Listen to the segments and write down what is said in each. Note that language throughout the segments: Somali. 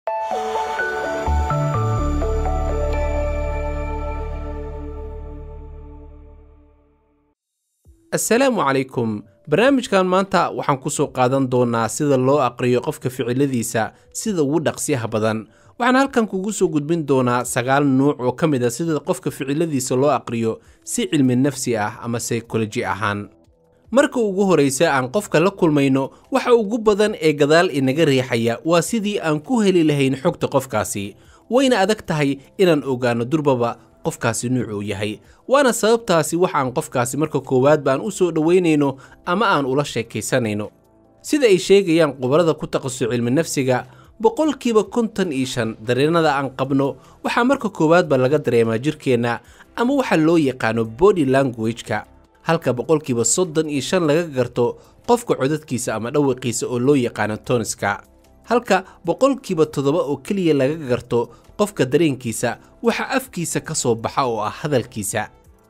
assalaamu calaykum barnaamijkan maanta waxaan ku soo qaadan doonaa sida loo aqriyo qofka ficiladiisa sida ugu dhaqsiyaha badan waxaan halkan kugu soo gudbin doonaa sagaal nuuc oo ka mid a sida qofka ficiladiisa loo aqriyo si cilmi nafsi ah ama saykoloji ahaan marka ugu horraysa aan qofka la kulmayno waxa ugu badan ee gadaal inaga riixaya waa sidii aan ku heli lahayn xogta qofkaasi wayna adag tahay inaan ogaanno durbaba qofkaasi nuucuu yahay waana sababtaasi wax aan qofkaasi marka koowaad baan u soo dhowaynayno ama aan ula sheekaysanayno sida ay sheegayaan khubarada ku taqasu cilmi nafsiga boqolkiiba konton iyo shan dareennada aan qabno waxaa marka koowaadba laga dareemaa jirkeenna ama waxa loo yaqaano body language-ka halka boqolkiiba soddon iyo shan laga garto qofka codadkiisa ama dhawaqiisa oo loo yaqaano toniska halka boqolkiiba toddoba oo keliya laga garto qofka dareenkiisa waxa afkiisa ka soo baxa oo ah hadalkiisa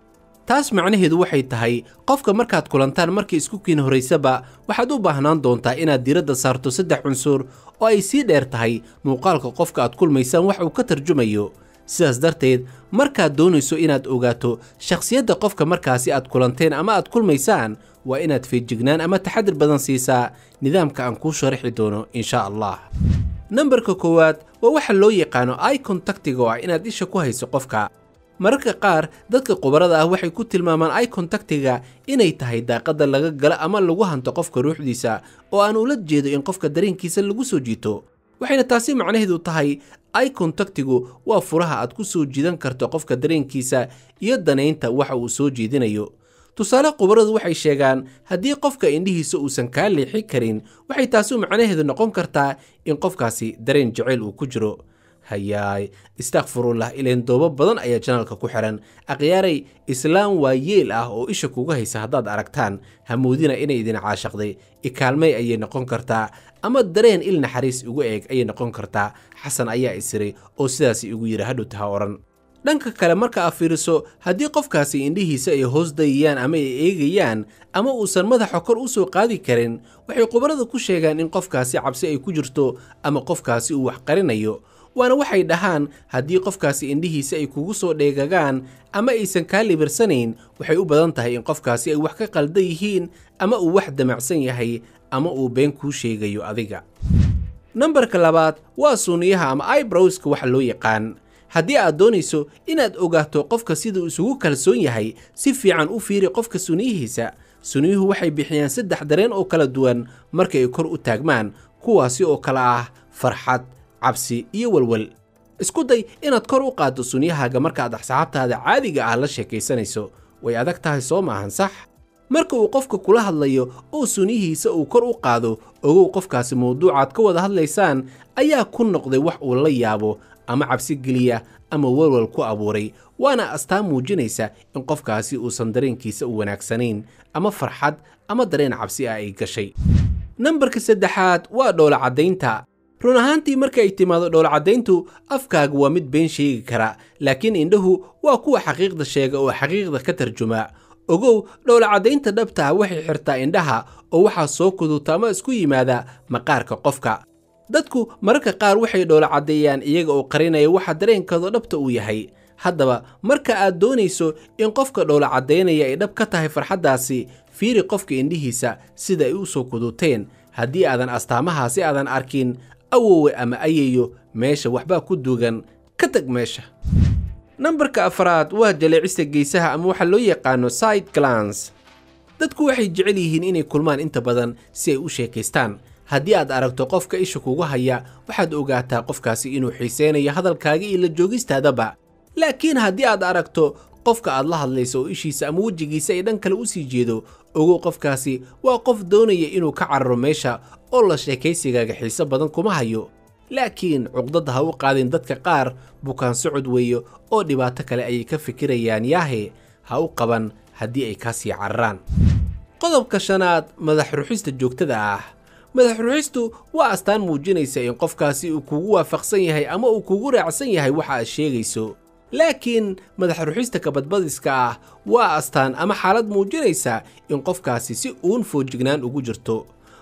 taas macnaheedu waxay tahay qofka markaad kulantaan markii isku kiin horaysaba waxaad u baahnaan doontaa inaad diiradda saarto saddex cunsur oo ay sii dheer tahay muuqaalka qofka aad kulmaysaan wax uu ka tarjumayo sidaas darteed markaad doonayso inaad ogaato shakhsiyadda qofka markaasi aad kulanteen ama aad kulmaysaan waa inaad feejignaan ama taxadir badan siisaa nidaamka aan kuu sharaxi doono insha allah nambarka koowaad waa waxa loo yaqaano i contactiga oo ah inaad isha ku hayso qofka mararka qaar dadka khubarada ah waxay ku tilmaamaan i contactiga inay tahay daaqadda laga galo ama lagu hanto qofka ruuxdiisa oo aan ula jeedo in qofka dareenkiisa lagu soo jiito waxayna taasi macnaheedu tahay i contactigu waa furaha aad ku soo jiidan karto qofka dareenkiisa iyo danaynta waxa uu soo jeedinayo tusaale khubaradu waxay sheegaan haddii qofka indhihiisa uusan kaa leexi karin waxay taasi macnaheedu noqon kartaa in qofkaasi dareen jacayl uu ku jiro hayaay istakfirullah ileen doobo badan ayaa janaalka ku xihan akhyaaray islaam waa yeel ah oo isha kuga haysa haddaad aragtaan hamoodina inay idin caashaqday ikaalmay ayay noqon kartaa ama dareen il naxariis ugu eeg ayay noqon kartaa xasan ayaa isiray oo sidaas igu yidhi hadhowtaha odhan dhanka kale marka aad fiiriso haddii qofkaasi indhihiisa ay hoos dayayaan ama ay eegayaan ama uusan madaxa kor u soo qaadi karin waxay khubarada ku sheegaan in qofkaasi cabsi ay ku jirto ama qofkaasi uu wax qarinayo waana waxay dhahaan haddii qofkaasi indhihiisa ay kugu soo dheegagaan ama aysan kaa libirsanayn waxay u badan tahay in qofkaasi ay wax ka qaldan yihiin ama uu wax damacsan yahay ama uu been kuu sheegayo adiga nambarka labaad waa suuniyaha ama ibrowska waxa loo yaqaan haddii aad doonayso inaad ogaato qofka siduu isugu kalsoon yahay si fiican u fiiri qofka suniyihiisa suniyuhu waxay bixiyaan saddex dareen oo kala duwan markay kor u taagmaan kuwaasi oo kale ah farxad cabsi iyo walwal isku day inaad kor u qaaddo sunyahaaga markaad asxaabtaada caadiga ah la sheekaysanayso way adag tahay soo maahan sax marka uu qofka kula hadlayo oo sunyihiisa uu kor u qaado ogow qofkaasi mawduucaad ka wada hadlaysaan ayaa ku noqday wax uu la yaabo ama cabsi geliya ama walwal ku abuuray waana astaan muujinaysa in qofkaasi uusan dareenkiisa u wanaagsanayn ama farxad ama dareen cabsi ah ay gashay nambarka saddexaad waa dhoola caddaynta run ahaantii marka ay timaado dhowlcaddayntu afkaaga waa mid been sheegi kara laakiin indhahu waa kuwa xaqiiqda sheega oo xaqiiqda ka tarjuma ogow dhowlacaddaynta dhabta ah waxay xirtaa indhaha oo waxaa soo kuduta ama isku yimaada maqaarka qofka dadku mararka qaar waxay dhowlacaddeeyaan iyaga oo qarinaya waxa dareenkooda dhabta uu yahay haddaba marka aad doonayso in qofka dhowlacaddaynaya ay dhab ka tahay farxaddaasi fiiri qofka indhihiisa sida ay u soo kuduteen haddii aadan astaamahaasi aadan arkin awowe ama ayeyo meesha waxbaa ku duugan ka tag meesha nambarka afraad waa jaleecista geesaha ama waxaa loo yaqaano side glans dadku waxay jecel yihiin inay kulmaan inta badan si ay u sheekaystaan haddii aad aragto qofka isha kugu haya waxaad ogaataa qofkaasi inuu xiiseynayo hadalkaaga iyo la joogistaadaba laakiin haddii aad aragto qofka aad la hadlayso oo ishiisa ama wejigiisa ay dhan kale u sii jeedo ogow qofkaasi waa qof doonaya inuu ka cararo meesha oo la sheekaysigaaga xiise badan kuma hayo laakiin cuqdadda ha u qaadin dadka qaar bukaan socod weeyo oo dhibaato kale ayay ka fikirayaan yaahe ha u qaban haddii ay kaa sii cararaan qodobka shanaad madax ruxista joogtada ah madax ruxistu waa astaan muujinaysa in qofkaasi uu kugu waafaqsan yahay ama uu kugu raacsan yahay waxa aad sheegayso laakiin madax ruxista kabadbadiska ah waa astaan ama xaalad muujinaysa in qofkaasi si uun foojignaan ugu jirto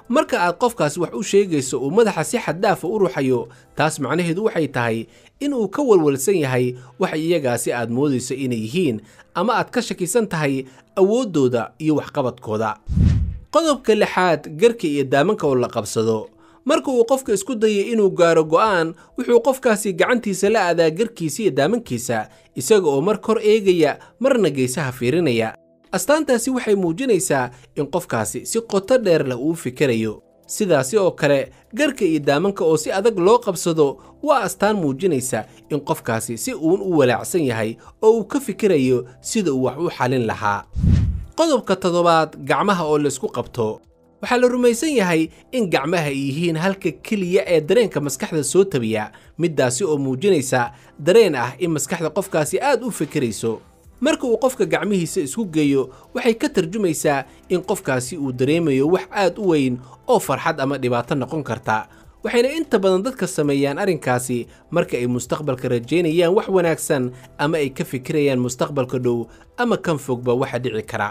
marka aad qofkaasi wax u sheegayso uu madaxa si xaddaafa u ruxayo taas macnaheedu waxay tahay in uu ka walwalsan yahay wax iyagaasi aad moodayso inay yihiin ama aad ka shakisan tahay awooddooda iyo waxqabadkooda qodobka lixaad garka iyo daamanka oo la qabsado marka uu qofka isku dayay inuu gaaro go'aan wuxuu qofkaasi gacantiisa la aadaa garkiisa iyo daamankiisa isaga oo mar kor eegaya marna geesaha fiirinaya astaantaasi waxay muujinaysaa in qofkaasi si qoto dheer leh uu fikirayo sidaasi oo kale garka iyo daamanka oo si adag loo qabsado waa astaan muujinaysa in qofkaasi si uun u walaacsan yahay oo uu ka fikirayo sida uu wax u xalin lahaa qodobka toddobaad gacmaha oo laysku qabto waxaa la rumaysan yahay in gacmaha ay yihiin halka keliya ee dareenka maskaxda soo tabiya middaasi oo muujinaysa dareen ah in maskaxda qofkaasi aad u fikirayso marka uu qofka gacmihiisa isku geeyo waxay ka tarjumaysaa in qofkaasi uu dareemayo wax aad u weyn oo farxad ama dhibaato noqon karta waxayna inta badan dadka sameeyaan arrinkaasi marka ay mustaqbalka rajaynayaan wax wanaagsan ama ay ka fikirayaan mustaqbalka dhow ama kan fogba waxa dhici kara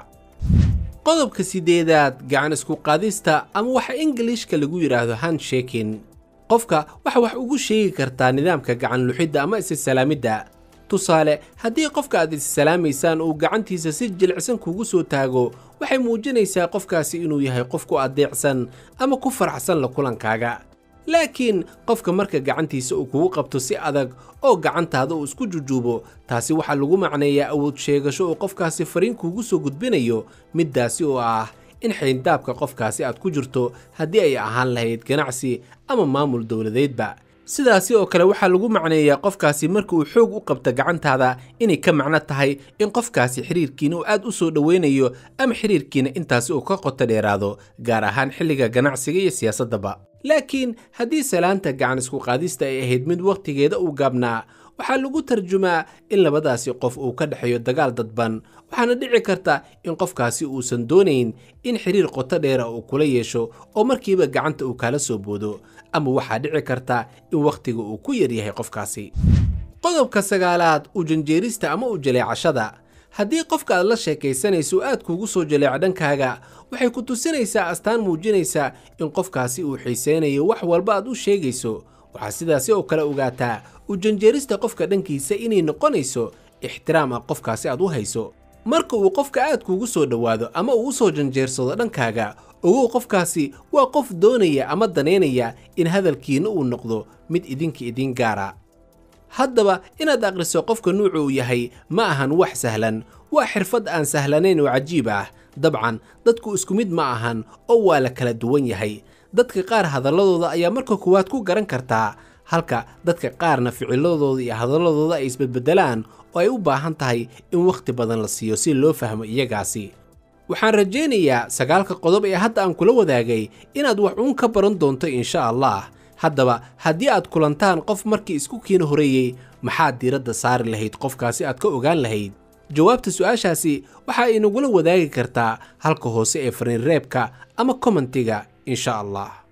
qodobka sideedaad gacan isku qaadista ama waxa ingiliishka lagu yidhaahdo handshakin qofka waxa wax ugu sheegi kartaa nidaamka gacan luxidda ama isisalaamidda tusaale haddii qofka aad issalaamaysaan uu gacantiisa si jilicsan kugu soo taago waxay muujinaysaa qofkaasi inuu yahay qof ku adeecsan ama ku faraxsan la kulankaaga laakiin qofka marka gacantiisa uu kugu qabto si adag oo gacantaada uu isku jujuubo taasi waxaa lagu macneeyaa awood sheegasho uu qofkaasi fariin kuugu soo gudbinayo middaasi oo ah in xayndaabka qofkaasi aad ku jirto haddii ay ahaan lahayd ganacsi ama maamul dowladeedba sidaasi oo kale waxaa lagu macneeyaa qofkaasi marka uu xoog u qabta gacantaada inay ka macno tahay in qofkaasi xiriirkiina uu aad u soo dhoweynayo ama xiriirkiina intaasi uu ka qoto dheeraado gaar ahaan xilliga ganacsiga iyo siyaasaddaba laakiin haddii salaanta gacan isku qaadista ay ahayd mid wakhtigeeda uu gaabnaa waxaa lagu tarjumaa in labadaasi qof uu ka dhexeeyo dagaal dadban waxaana dhici karta in qofkaasi uusan doonayn in xiriir qoto dheera uu kula yeesho oo markiiba gacanta uu kala soo boodo ama waxaa dhici karta in wakhtiga uu ku yaryahay qofkaasi qodobka sagaalaad u janjeerista ama u jaleecashada haddii qofka aad la sheekaysanayso aad kuugu soo jaleeco dhankaaga waxay ku tusinaysaa astaan muujinaysa in qofkaasi uu xiisaynayo wax walba aad u sheegayso waxaa sidaasi oo kale ogaataa u janjeerista qofka dhankiisa inay noqonayso ixtiraam ah qofkaasi aad u hayso marka uu qofka aad kuugu soo dhowaado ama uu u soo janjeersado dhankaaga ogow qofkaasi waa qof doonaya ama danaynaya in hadalkiinna uu noqdo mid idinka idiin gaara haddaba inaad akhriso qofka nuucu uu yahay ma ahan wax sahlan waa xirfad aan sahlanayn oo cajiib ah dabcan dadku isku mid ma ahan oo waa la kala duwan yahay dadka qaar hadalladooda ayaa marka koowaad ku garan kartaa halka dadka qaarna ficiladooda iyo hadalladooda ay isbedbedelaan oo ay u baahan tahay in wakhti badan la siiyo si loo fahmo iyagaasi waxaan rajaynayaa sagaalka qodob ee hadda aan kula wadaagay inaad wax uun ka baran doonto insha allah haddaba haddii aad kulantaan qof markii isku kiina horeeyey maxaad diiradda saari lahayd qofkaasi aad ka ogaan lahayd jawaabta su'aashaasi waxa inagula wadaagi kartaa halka hoose ee fariin reebka ama kommentiga insha allah